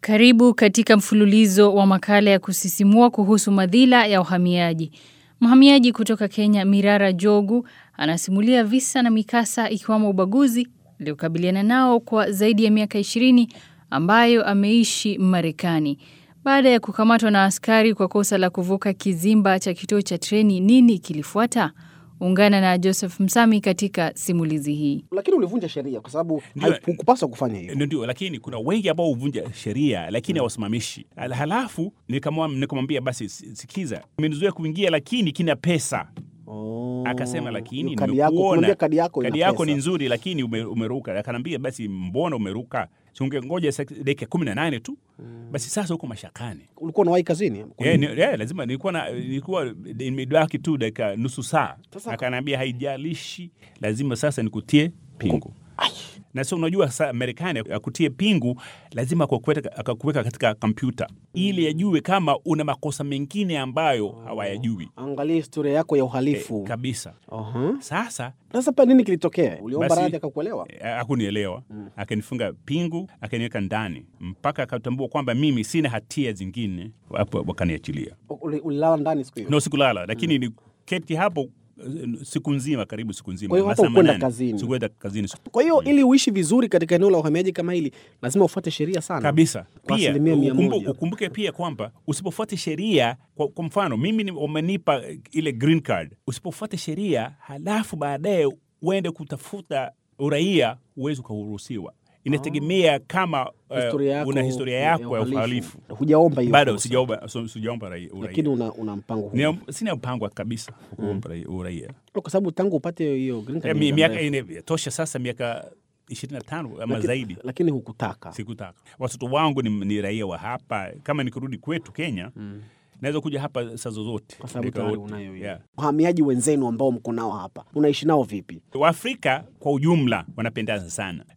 Karibu katika mfululizo wa makala ya kusisimua kuhusu madhila ya uhamiaji. Mhamiaji kutoka Kenya Mirara Jogu anasimulia visa na mikasa ikiwamo ubaguzi aliokabiliana nao kwa zaidi ya miaka ishirini ambayo ameishi Marekani. Baada ya kukamatwa na askari kwa kosa la kuvuka kizimba cha kituo cha treni, nini kilifuata? Ungana na Joseph Msami katika simulizi hii. Lakini ulivunja sheria kwa sababu Ndio. haikupaswa kufanya hivyo. Ndio, ndio, lakini kuna wengi ambao huvunja sheria lakini hawasimamishi. Al- Halafu nikamwa- nikamwambia basi, si- sikiza, umenizuia kuingia lakini kina pesa. Oh. Akasema lakini kadi yako, nimekuona kumwambia kadi yako ina kadi yako pesa. ni nzuri lakini ume, umeruka. Akanambia basi, mbona umeruka? Si ungengoja sek- dakika kumi na nane tu basi. Sasa huko mashakani Ulikuwa unawahi kazini? Yeah, ni, yeah, lazima nilikuwa na nilikuwa nimebaki tu dakika nusu saa. Sasa- Akaniambia haijalishi, lazima sasa nikutie pingu. Na sio unajua sa Marekani akutie pingu lazima akakuweka akakuweka katika kompyuta ili ajue kama una makosa mengine ambayo hawayajui Angalia historia yako ya uhalifu. kabisa. Aha. Sasa Sasa pa nini kilitokea? Uliomba Basi- radhi akakuelewa? eh, hakunielewa akanifunga pingu akaniweka ndani mpaka akatambua kwamba mimi sina hatia zingine, hapo wakaniachilia. Uli- Ulilala ndani siku hiyo? No, sikulala lakini ni keti hapo eh, siku nzima, karibu siku nzima. Kwa hiyo hata masaa hukwenda manane. kazini? Sikuenda kazini Kwa hiyo ili uishi vizuri katika eneo la uhamiaji kama hili, lazima ufuate sheria sana kabisa. Kwa Pia asilimia mia ukumbu- moja. ukumbuke pia kwamba usipofuata sheria, kwa, kwa mfano mimi ni- wamenipa eh, ile green card, usipofuata sheria halafu baadaye uende kutafuta uraia, huwezi ukaruhusiwa. Inategemea kama eh, Historia yako una historia yako ya uhalifu. Hujaomba hiyo Bado fursa. sijaomba so- sijaomba rai- uraia. Lakini una, una mpango huu. Ni- Sina mpango wa kabisa kuomba rai- uraia. Kwa sababu tangu upate hiyo green Eh, card mi- ni muda miaka mrefu. ine- tosha sasa miaka ishirini na tano ama Lakini- zaidi Lakini hukutaka. sikutaka. Watoto wangu ni, ni raia wa hapa. Kama nikirudi kwetu Kenya naweza kuja hapa saa zozote Kwa sababu Nika- tayari unayo hiyo. yeah. Wahamiaji wenzenu ambao mko nao hapa, unaishi nao vipi? Waafrika kwa ujumla wanapendana sana,